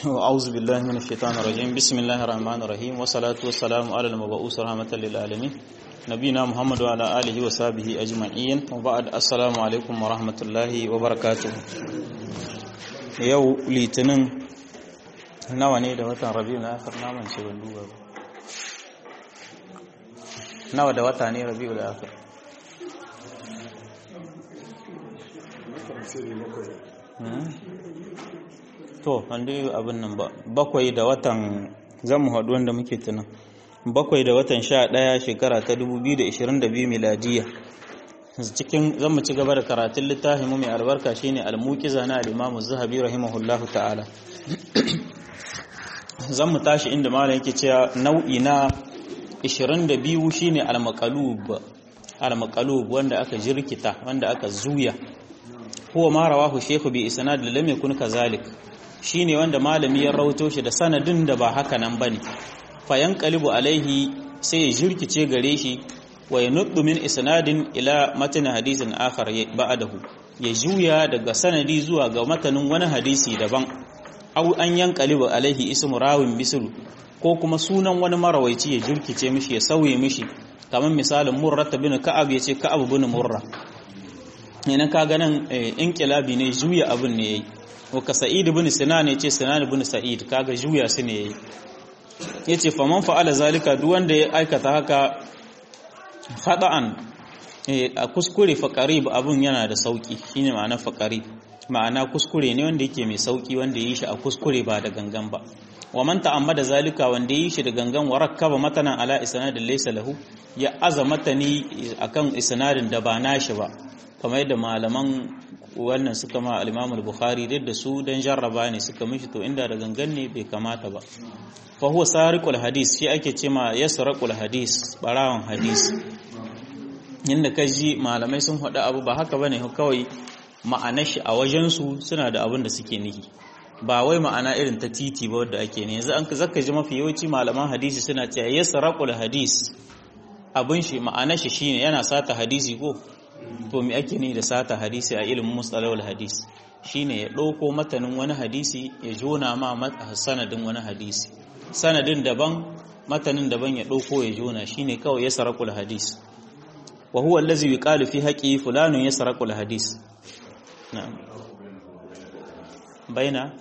أعوذ بالله من الشيطان الرجيم بسم الله الرحمن الرحيم والصلاة والسلام على المبعوث رحمة للعالمين نبينا محمد وعلى آله وصحبه أجمعين وبعد السلام عليكم ورحمة الله وبركاته yau litinin nawa ne da watan rabiu na akhir naman ce ban duba ba nawa da wata ne rabiu da akhir to wanda abin nan ba bakwai da watan zamu haɗu wanda muke tunan bakwai da watan sha ɗaya shekara ta 2022 miladiya cikin zan mu ci gaba da karatun littafin mu mai albarka shine al-muqiza na al-imam az-zahabi rahimahullahu ta'ala zan mu tashi inda malam yake cewa nau'i na 22 shine al-maqalub al-maqalub wanda aka jirkita wanda aka zuya huwa ma rawahu shaykhu bi isnad lam yakun kazalik shine wanda malami ya rawato shi da sanadin da ba haka nan bane fayan qalibu alaihi sai ya jirkice gare shi wa yanuddu min isnadin ila matan hadisin akhar ba'dahu ya juya daga sanadi zuwa ga matanin wani hadisi daban aw an yanqalibu alaihi ismu rawin mislu ko kuma sunan wani marawaici ya jirkice mishi ya sauye mishi kamar misalin murra bin ka'ab yace ka'ab bin murra ina ka ganin inqilabi ne juya abin ne yayi wa ka sa'id ibn sinan yace sinan ibn sa'id kaga juya su ne yayi yace faman fa'ala zalika duk wanda ya aikata haka khada'an a kuskure fa qarib abun yana da sauki shine ma'ana fa qarib ma'ana kuskure ne wanda yake mai sauki wanda yi shi a kuskure ba da gangan ba wa man ta'ammada zalika wanda yi shi da gangan wa rakkaba matanan ala isnadin laysa lahu ya azamata ni akan isnadin da ba nashi ba kamar yadda malaman wannan suka ma al-Imam al-Bukhari duk da su dan jarraba ne suka mishi to inda da gangan ne bai kamata ba fa huwa sariqul hadis shi ake ce ma yasraqul hadis barawan hadis inda kaji malamai sun faɗa abu ba haka bane kawai ma'anar shi a wajen su suna da abin da suke nihi ba wai ma'ana irin ta titi ba wadda ake ne yanzu an zaka ji mafi yawanci malaman hadisi suna cewa yasraqul hadis abin shi ma'anar shi shine yana sata hadisi ko to me ake ni da sata hadisi a ilimin mustalahul hadis shine ya ɗauko matanin wani hadisi ya jona ma sanadin wani hadisi sanadin daban matanin daban ya ɗauko ya jona shine kawai ya sarakul hadis wa huwa allazi yuqalu fi haqqi fulanun yasraqul hadis na'am baina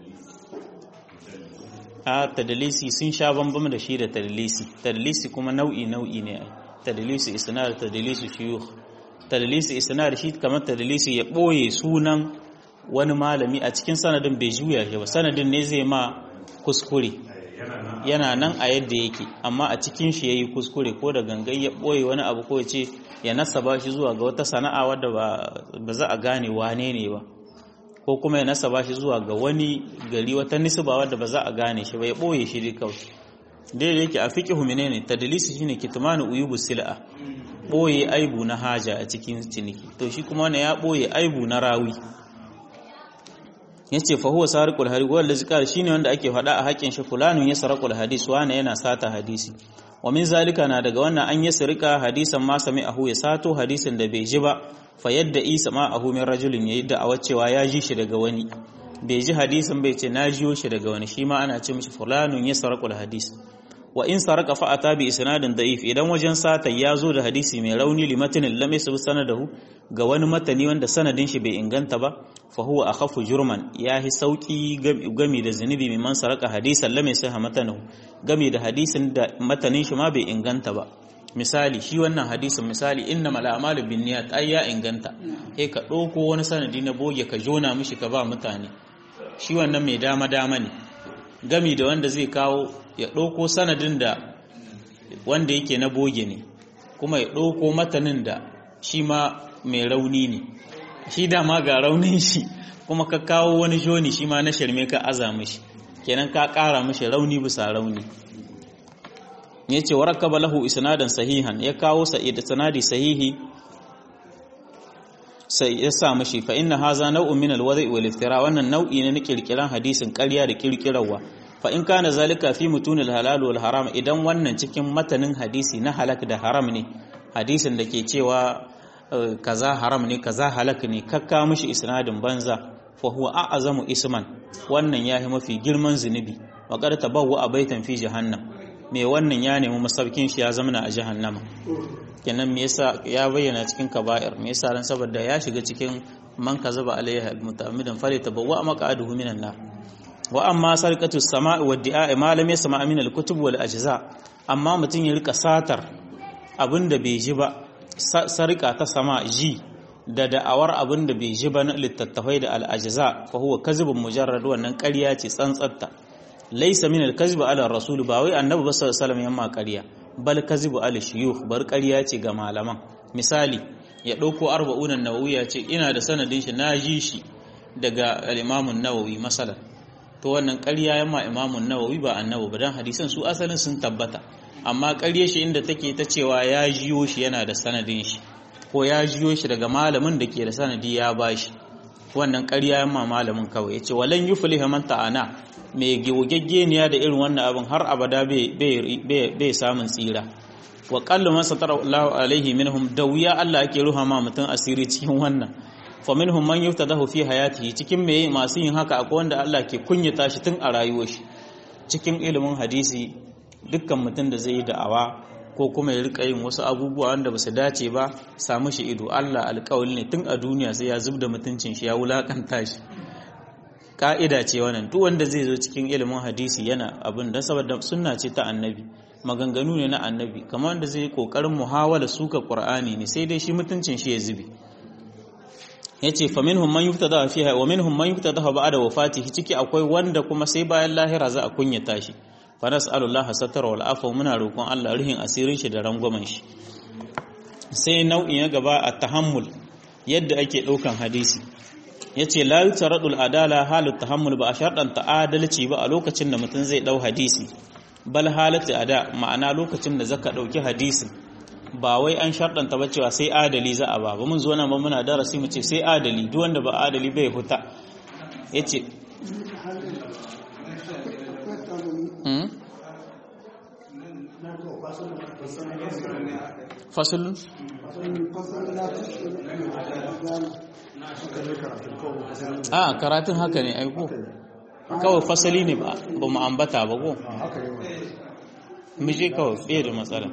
a tadlisi sun sha bambam da shi da tadlisi tadlisi kuma nau'i nau'i ne tadlisi isnad tadlisi shuyukh tadlisi isnad shi kamar tadlisi ya boye sunan wani malami a cikin sanadin bai juya shi ba sanadin ne zai ma kuskure yana nan a yadda yake amma a cikin shi yayi kuskure ko da gangan ya boye wani abu ko ya ce ya nasaba shi zuwa ga wata sana'a wadda ba za a gane wane ne ba ko kuma ya nasaba shi zuwa ga wani gari wata nisba wadda ba za a gane shi ba ya boye shi dai kawai daidai yake a fiqhu menene tadlisi shine kitmanu uyubu sil'a ɓoye aibu na haja a cikin ciniki to shi kuma wani ya ɓoye aibu na rawi ya ce fahuwa sarikul hadis wanda zikar shi ne wanda ake faɗa a haƙƙin shi fulanun ya sarakul hadis wane yana sata hadisi wa min zalika na daga wannan an yi sirika hadisan ma sami ahu ya sato hadisin da bai ji ba fa yadda isa ma ahu min rajulin ya yi da'awar cewa ya ji shi daga wani bai ji hadisin bai ce na jiyo shi daga wani shi ma ana ce mishi fulanun ya sarakul hadis wa in saraka fa ata bi isnadin da'if idan wajen sata ya zo da hadisi mai rauni li matanin lam yasbu sanadahu ga wani matani wanda sanadin shi bai inganta ba fa huwa akhafu jurman yahi sauki gami da zunubi mai man saraka hadisan lam yasha matanahu gami da hadisin da matanin shi ma bai inganta ba misali shi wannan hadisin misali innamal a'malu binniyat ai ya inganta eh ka dauko wani sanadi na boge ka jona mishi ka ba mutane shi wannan mai dama dama ne gami da wanda zai kawo ya ɗauko sanadin da wanda yake na boge ne kuma ya ɗauko matanin da shi ma mai rauni ne shi dama ga raunin shi kuma ka kawo wani joni shi ma na shirme ka aza mishi kenan ka ƙara mishi rauni bisa rauni ya ce wa rakaba lahu isnadan sahihan ya kawo sanadi sahihi sai ya sa mishi fa inna haza nau'un min alwadhi wal iftira wannan nau'i ne na kirkiran hadisin ƙarya da kirkirarwa fa in kana zalika fi mutunil halal wal haram idan wannan cikin matanin hadisi na halak da haram ne hadisin da ke cewa kaza haram ne kaza halak ne kakka mishi isnadin banza fa huwa a'zamu isman wannan yahi mafi girman zunubi wa qad tabawwa baitan fi jahannam me wannan ya nemi masaukin shi ya zamana a jahannama kenan me yasa ya bayyana cikin kaba'ir me yasa ran saboda ya shiga cikin man kazaba alaiha muta'ammidan fali tabawwa maq'aduhu minan nar wa amma sarqatu as-sama'i wa di'a ma lam yasma' min al-kutub wal ajza amma mutun ya rika satar abinda bai ji ba sarqa ta sama ji da da'awar abinda bai ji ba na littattafai da al-ajza fa huwa kazibun mujarrad wannan ƙarya ce tsantsatta laysa min al-kazib ala rasul ba wai annabi ba sallallahu alaihi wasallam yamma ƙarya bal kazibu ala shuyukh bar ƙarya ce ga malaman misali ya ɗauko arba'unan nawawi ya ce ina da sanadin shi na ji shi daga al'imamun nawawi masalan to wannan ƙarya yamma imamun nawawi ba annabi ba dan hadisan su asalin sun tabbata amma ƙarya shi inda take ta cewa ya jiyo shi yana da sanadin shi ko ya jiyo shi daga malamin da ke da sanadi ya bashi wannan ƙarya yamma malamin kawai yace walan yuflihu man ta'ana mai giwugaggeniya da irin wannan abin har abada bai samun tsira wa qallu man satara Allah alaihi minhum da wuya Allah ake ruha ma mutum asiri cikin wannan fa minhum man yuftadahu fi hayatihi cikin me masu yin haka akwai wanda Allah ke kunyata shi tun a rayuwar shi cikin ilimin hadisi dukkan mutum da zai yi da'awa ko kuma ya rika yin wasu abubuwa wanda ba su dace ba samu shi ido Allah alƙawali ne tun a duniya sai ya zubda mutuncin shi ya wulakanta shi ka'ida ce wannan duk wanda zai zo cikin ilimin hadisi yana abin da saboda sunna ce ta annabi maganganu ne na annabi kamar wanda zai kokarin muhawala suka qur'ani ne sai dai shi mutuncin shi ya zube yace fa minhum man yuftada fiha wa minhum man yuftada ba'da wafatihi ciki akwai wanda kuma sai bayan lahira za a kunyata shi fa nas'alullah satara wal afwa muna roƙon Allah rihin asirin shi da rangwamen shi sai nau'in ya gaba a tahammul yadda ake ɗaukan hadisi ya ce la yi tsaradul adala halu tahammul ba a sharɗanta adalci ba a lokacin da mutum zai ɗau hadisi bal halatta ada ma'ana lokacin da zaka ɗauki hadisin ba wai an sharɗanta ba cewa sai adali za a ba ba mun zo nan ba muna darasi mu ce sai adali duk wanda ba adali bai huta ya ce fasulun a karatun haka ne aiko kawai fasali ne ba mu ambata ba ko mije kawai fiye da matsala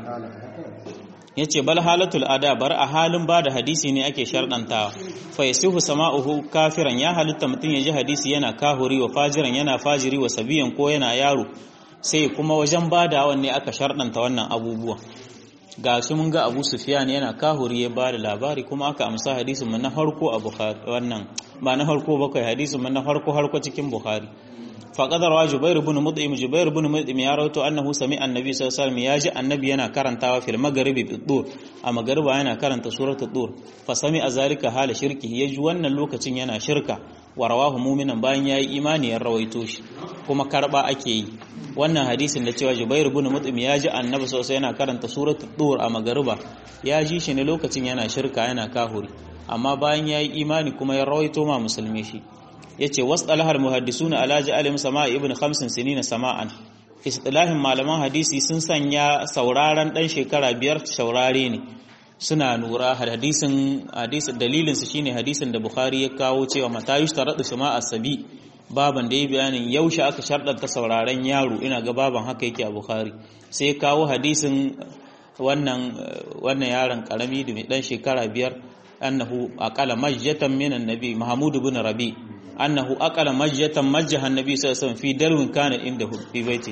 ya ce bal halatul ada bar a halin ba da hadisi ne ake sharɗantawa fa yasihu sama'uhu kafiran ya halitta mutum ya ji hadisi yana kahuri wa fajiran yana fajiri wa sabiyan ko yana yaro sai kuma wajen badawan ne aka sharɗanta wannan abubuwa ga su mun ga Abu Sufyan yana kahuri ya ba da labari kuma aka amsa hadisin mun na farko a Bukhari wannan ba na farko ba kai hadisin mun na farko harko cikin Bukhari fa qadara Jubair ibn Mut'im Jubair ibn Mut'im ya rawaito annahu sami annabi sallallahu alaihi wasallam ya ji annabi yana karantawa fil magharibi bi dur a magariba yana karanta suratul dur fa sami azalika hala shirki ya ji wannan lokacin yana shirka wa rawahu mu'minan bayan yayi imani ya rawaito shi kuma karba ake yi wannan hadisin da cewa Jubair ibn Mut'im ya ji Annabi sosai yana karanta suratul Dur a magariba ya ji shi ne lokacin yana shirka yana kahuri amma bayan yayi imani kuma ya rawaito ma musulmi shi yace wasdalahal muhaddisuna ala ja'alim sama'i ibn khamsin sinina sama'an istilahin malaman hadisi sun sanya sauraron dan shekara biyar saurare ne suna nura hadisin hadisin dalilin su shine hadisin da Bukhari ya kawo cewa mata yushtaradu sama'a sabi baban da ya bayanin yaushe aka sharɗanta sauraren yaro ina ga baban haka yake a Bukhari sai kawo hadisin wannan wannan yaron karami da mai dan shekara biyar annahu aqala majjatan min annabi Mahmud ibn Rabi annahu aqala majjatan majjaha annabi sallallahu alaihi wasallam fi dalwin kana indahu fi baiti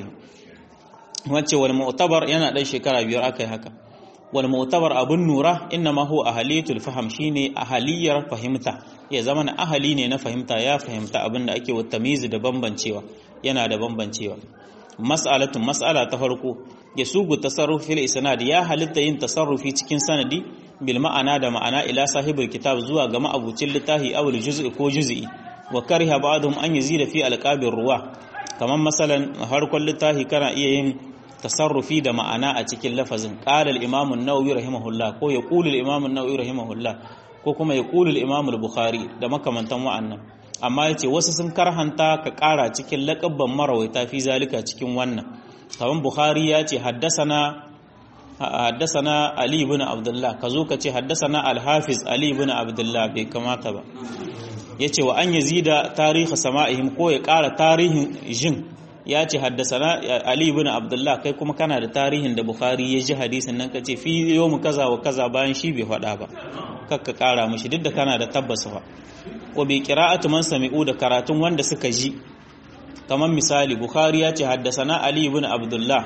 wacce wal mu'tabar yana dan shekara biyar akai haka wal mu'tabar abun nura inma huwa ahaliyatul faham shine ahaliyar fahimta ya zama na ahali ne na fahimta ya fahimta abin da ake wata mizi da bambancewa yana da bambancewa mas'alatun mas'ala ta farko ya sugu tasarrufi fil isnad ya halitta yin tasarrufi cikin sanadi bil ma'ana da ma'ana ila sahibul kitab zuwa ga ma'abucin littafi aw juz'i ko juz'i wa kariha ba'dhum an yazida fi alqabir ruwa kamar masalan harkon littafi kana iya yin tasarrufi da ma'ana a cikin lafazin qala al-imam an-nawawi rahimahullah ko yaqulu al-imam an-nawawi rahimahullah ko kuma yaqulu al-imam al-bukhari da makamantan wa'annan amma yace wasu sun karhanta ka ƙara cikin laqabban marawaita fi zalika cikin wannan kaman bukhari ya ce haddasana haddasana ali ibn abdullah ka zo ka ce haddasana al-hafiz ali ibn abdullah bai kamata ba yace wa an yazida tarihi sama'ihim ko ya ƙara tarihin jin ya ce haddasana Ali ibn Abdullah kai kuma kana da tarihin da Bukhari ya ji hadisin nan kace fi yawmu kaza wa kaza bayan shi bai faɗa ba kakka ƙara mishi duk da kana da tabbas fa wa bi qira'atu man sami'u da karatun wanda suka ji kamar misali Bukhari ya ce haddasana Ali ibn Abdullah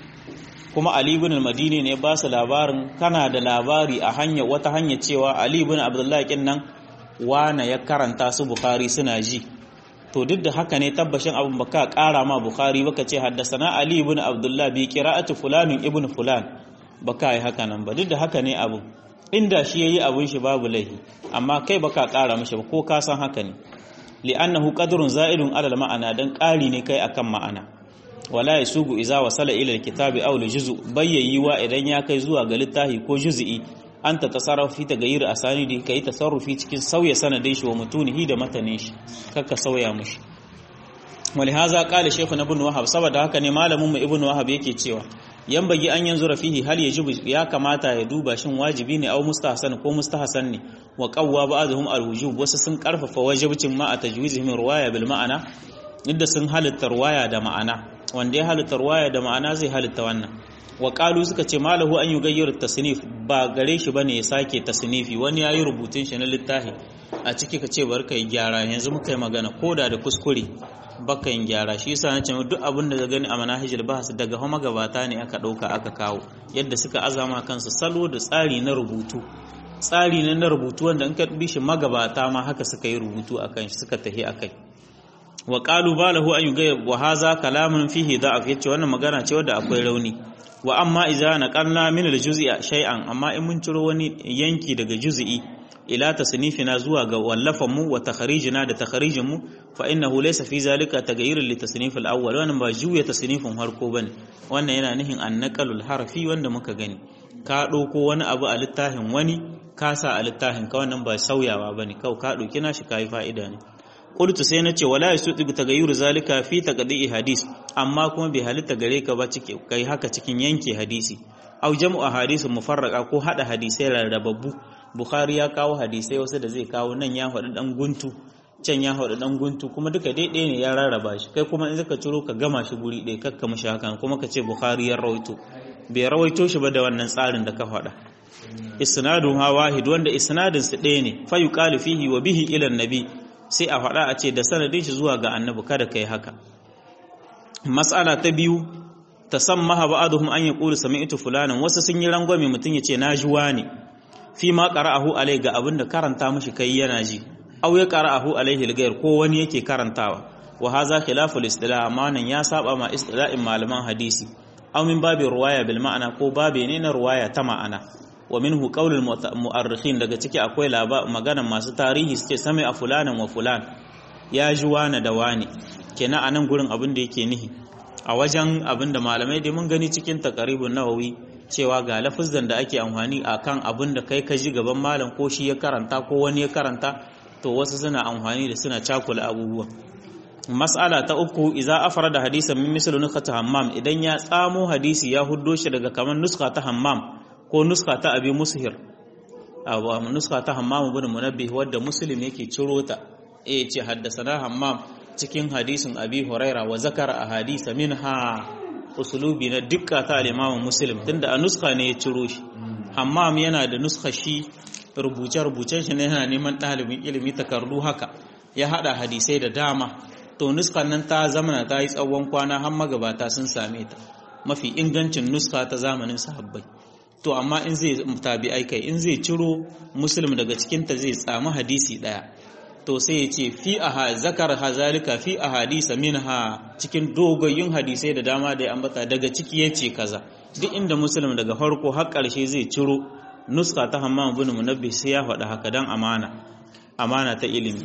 kuma Ali ibn al-Madini ne ba su labarin kana da labari a hanya wata hanya cewa Ali ibn Abdullah kin nan wana ya karanta su Bukhari suna ji to duk da haka ne tabbashin abin baka kara ma Bukhari baka ce haddasana Ali ibn Abdullah bi qira'ati fulanin ibn fulan baka yi haka nan ba duk da haka ne abu inda shi yayi abun shi babu laihi amma kai baka kara mishi ba ko ka san haka ne li'annahu qadrun za'idun alal ma'ana dan ƙari ne kai akan ma'ana wala yasugu iza wasala ila alkitabi aw aljuz'u bayyayiwa idan ya kai zuwa ga littafi ko juz'i anta tasarrufi ta gayir asanidi kai tasarrufi cikin sauya sanadin shi wa mutunihi da matanin shi kakka sauya mushi ولهذا قال شيخنا ابن وهب saboda haka ne malamin mu ibn wahab yake cewa yan bagi an yanzu rafihi hal yajibu ya kamata ya duba shin wajibi ne au mustahsan ko mustahsan ne wa qawwa ba'dhum al-wujub wasu sun karfafa wajibcin ma a tajwizihim riwaya bil ma'ana inda sun halitta riwaya da ma'ana wanda ya halitta riwaya da ma'ana zai halitta wannan wa qalu suka ce malahu an yugayyir tasnif ba gare shi bane ya sake tasnifi wani yayi rubutun shi na littafi a ciki ka ce bar kai gyara yanzu muka yi magana koda da kuskure baka yin gyara shi yasa nace duk abin da ka gani a manahijul bahas daga homa gabata ne aka dauka aka kawo yadda suka azama kansu salo da tsari na rubutu tsari ne na rubutu wanda in ka bi shi magabata ma haka suka yi rubutu akan shi suka tahi akai wa qalu balahu an yugayya wa hadha kalamun fihi da'af yace wannan magana ce wadda akwai rauni wa amma idza naqalna min al-juz'i shay'an amma in mun ciro wani yanki daga juz'i ila tasnifina zuwa ga wallafan mu wa takharijina da takharijin mu fa innahu laysa fi zalika taghayyurun li tasnif al-awwal wannan ba juya tasnifin harko bane wannan yana nihin annaqalul harfi wanda muka gani ka dauko wani abu a littafin wani ka sa a littafin ka wannan ba sauyawa bane kau ka dauki nashi kai fa'ida ne qultu sai nace wala yasudu taghayyur zalika fi taqdi'i hadis amma kuma bai halitta gare ka ba cike kai haka cikin yanke hadisi au jam'u ahadith mufarraqa ko hada hadisai rarrababbu bukhari ya kawo hadisai wasu da zai kawo nan ya faɗi dan guntu can ya faɗi dan guntu kuma duka daidai ne ya rarraba shi kai kuma in zaka ciro ka gama shi guri ɗaya kakka mishi hakan kuma ka ce bukhari ya rawaito bai rawaito shi ba da wannan tsarin da ka faɗa isnadun ha wahid wanda isnadin su ɗaya ne fa yuqalu fihi wa bihi ila nabi sai a faɗa a ce da sanadin shi zuwa ga annabi kada kai haka mas'ala ta biyu tasammaha ba'dhum an yaqulu sami'tu fulanan wasu sun yi rangwame mutun yace na ji wani fi ma qara'ahu alai ga abinda karanta mishi kai yana ji aw ya qara'ahu alaihi al ko wani yake karantawa wa hadha khilaful istilah amma nan ya saba ma istila'in malaman hadisi aw min babi ruwaya bil ma'ana ko babe ne na ruwaya ta ma'ana wa minhu qaulul mu'arrikhin daga ciki akwai maganan masu tarihi suke sami a fulanan wa fulan ya ji wani da wani kenan anan gurin abin da yake nihi a wajen abin da malamai dai mun gani cikin takaribun nawawi cewa ga lafuzan da ake amfani a kan abin da kai ka ji gaban malam ko shi ya karanta ko wani ya karanta to wasu suna amfani da suna cakula abubuwa mas'ala ta uku idza afrada hadisan min mislu nuskata hammam idan ya tsamo hadisi ya huddo shi daga kamar nuska ta hammam ko nuska ta abi mushir abu nuska ta hammam ibn munabbih wadda muslim yake ciro ta eh ce haddasana hammam cikin hadisin abi huraira wa zakara a hadisa minha usulubi na dukka ta al-imam muslim tunda a nuska ne ya ciro shi hammam yana da nuska shi rubuce-rubucen shi ne yana neman ɗalibin ilimi takardu haka ya hada hadisai da dama to nuskan nan ta zamana ta yi tsawon kwana har magabata sun same ta mafi ingancin nuska ta zamanin sahabbai to amma in zai tabi aikai in zai ciro muslim daga cikinta zai tsamu hadisi ɗaya to sai ya ce fi aha zakar hazalika fi ahadisa minha cikin dogayyun hadisai da dama da ya ambata daga ciki ya ce kaza duk inda muslim daga farko har ƙarshe zai ciro nuska ta hammam bin munabbi sai ya faɗa haka dan amana amana ta ilimi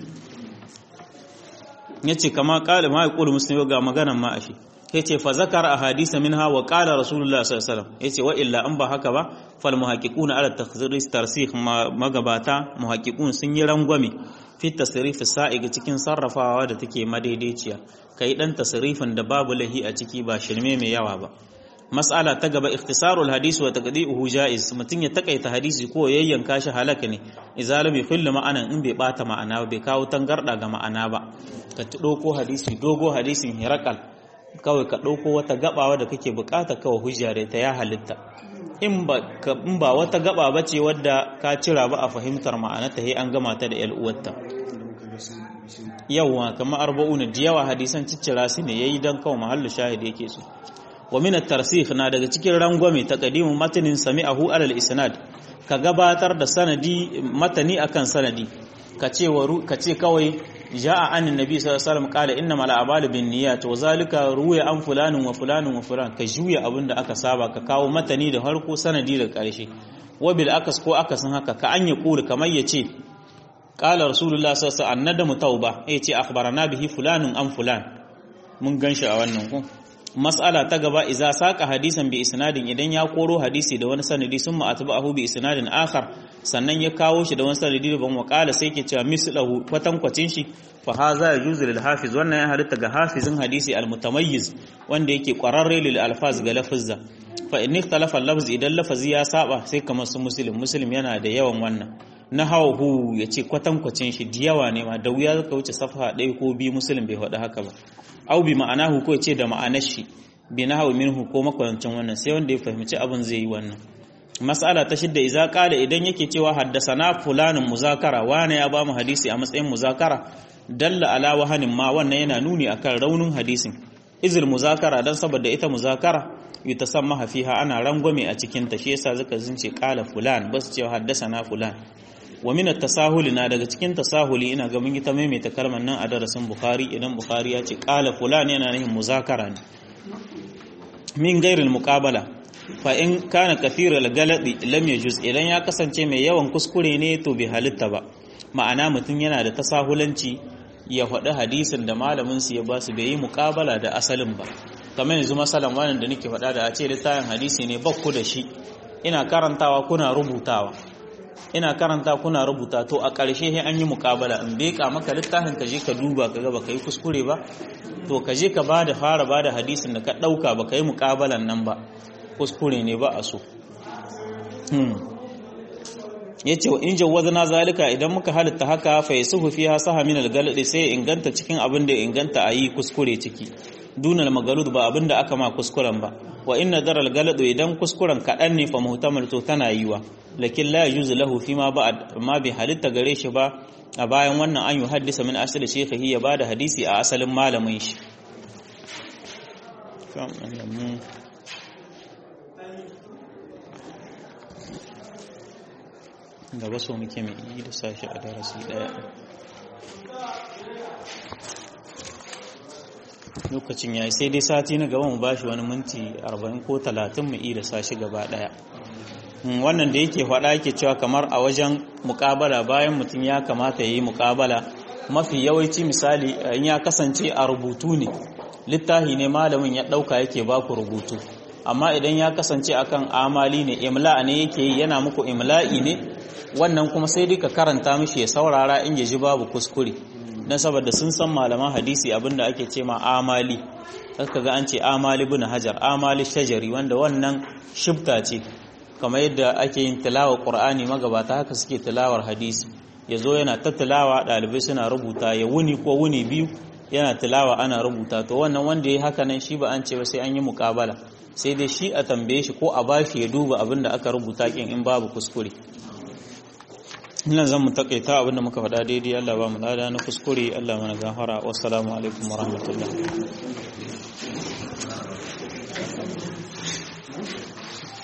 yace kama qala ma yaqulu muslim ga maganan ma ashi yace fa zakara ahadisa minha wa qala rasulullah sallallahu alaihi wasallam yace wa illa an ba haka ba fal muhaqqiquna ala takhziris tarsikh magabata muhaqqiqun sun yi rangwame fi tasrif sa'iga cikin sarrafawa da take madaidaiciya kai dan tasrifin da babu lahi a ciki ba shirme mai yawa ba mas'ala ta gaba ikhtisarul hadisi wa taqdi'uhu jaiz mutun ya takaita hadisi ko yayyanka shi halaka ne idza lam yukhillu ma'anan in bai bata ma'ana bai kawo tangarda ga ma'ana ba ka dauko hadisi dogo hadisin hirakal kawai ka dauko wata gabawa da kake bukata kawai hujja da ta ya halitta in ba in ba wata gaba bace wadda ka cira ba a fahimtar ma'anarta sai an gama ta da yal uwarta yawa kamar arba'una da yawa hadisan ciccira su ne yayi dan kawai mahallu shahidi yake so wa min at-tarsikh na daga cikin rangwame taqdimu matanin sami'ahu alal isnad ka gabatar da sanadi matani akan sanadi ka ce ka ce kawai ja'a an annabi sallallahu alaihi wasallam qala innamal a'malu binniyat wa zalika ruwiya an fulanin wa fulanin wa fulan ka juya abinda aka saba ka kawo matani da harko sanadi da karshe wa bil akas ko akasin haka ka an ya kula kamar yace qala rasulullah sallallahu alaihi wasallam annadamu tauba yace akhbarana bihi fulanin an fulan mun ganshi a wannan ko mas'ala ta gaba iza saka hadisan bi isnadin idan ya koro hadisi da wani sanadi sun ma'atba'ahu bi isnadin akhar sannan ya kawo shi da wani sanadi da ban wakala sai ke cewa mislahu kwatankwacin shi fa haza yajuzu lil hafiz wannan ya halitta ga hafizin hadisi al mutamayyiz wanda yake kwararre lil alfaz ga lafazza fa in ikhtalafa lafz idan lafazi ya saba sai kamar su muslim muslim yana da yawan wannan na hawahu ya ce kwatankwacin shi da yawa ne ma da wuya ka wuce safha ɗaya ko biyu muslim bai faɗi haka ba au bi ma'anahu ko ce da ma'anar shi bi na hawi minhu ko makwarancin wannan sai wanda ya fahimci abin zai yi wannan mas'ala ta shidda idza qala idan yake cewa haddasana fulanin muzakara wane ya bamu hadisi a matsayin muzakara dalla ala wahanin ma wannan yana nuni akan raunin hadisin izil muzakara dan saboda ita muzakara yutasamma fiha ana rangwame a cikin ta shi yasa zaka zince qala fulan bas cewa haddasana fulan wa min at-tasahuli na daga cikin tasahuli ina ga mun yi ta maimaita kalmar nan a darasin bukhari idan bukhari ya ce qala fulan yana nufin muzakara ne min gairil muqabala fa in kana kathira al-galadi lam yajuz idan ya kasance mai yawan kuskure ne to bai halitta ba ma'ana mutum yana da tasahulanci ya faɗi hadisin da malamin su ya ba su bai yi muqabala da asalin ba kamar yanzu masalan wannan da nake faɗa da a ce littafin hadisi ne bakku da shi ina karantawa kuna rubutawa ina karanta kuna rubuta to a ƙarshe sai an yi muƙabala in beka maka littafin ka je ka duba ka ga baka yi kuskure ba to ka je ka bada fara bada hadisin da ka ɗauka baka yi muƙabalan nan ba kuskure ne ba a so ya ce wa in jawazna zalika idan muka halitta haka fa yasuhu fiha saha min al sai inganta cikin abin da inganta a yi kuskure ciki dunal magalud ba abin da aka ma kuskuren ba wa inna daral galadu idan kuskuren kaɗan ne fa muhtamal to tana yiwa lakin la yajuzu lahu fi ma ba'd ma bi halitta gare shi ba a bayan wannan an yi haddisa min asali shekhi ya bada hadisi a asalin malamin shi gaba so muke mai yi da sashi a darasi daya lokacin yayi sai dai sati na gaba mu bashi wani minti 40 ko 30 mu yi da sashi gaba daya wannan da yake faɗa yake cewa kamar a wajen mukabala bayan mutum ya kamata ya yi mukabala mafi yawanci misali in ya kasance a rubutu ne littahi ne malamin ya ɗauka yake baku rubutu amma idan ya kasance akan amali ne imla ne yake yi yana muku imla'i ne wannan kuma sai dai ka karanta mishi ya saurara in ya ji babu kuskure don saboda sun san malaman hadisi abinda ake ce ma amali ka ga an ce amali bin hajar amali shajari wanda wannan shibta ce kamar yadda ake yin tilawar qur'ani magabata haka suke tilawar hadisi ya zo yana ta tilawa ɗalibai suna rubuta ya wuni ko wuni biyu yana tilawa ana rubuta to wannan wanda ya haka nan shi ba an ce ba sai an yi muƙabala sai dai shi a tambaye shi ko a bashi ya duba abin da aka rubuta kin in babu kuskure ina zan mu takaita abin da muka faɗa daidai Allah ba mu lada na kuskure Allah mana gafara wassalamu alaikum warahmatullahi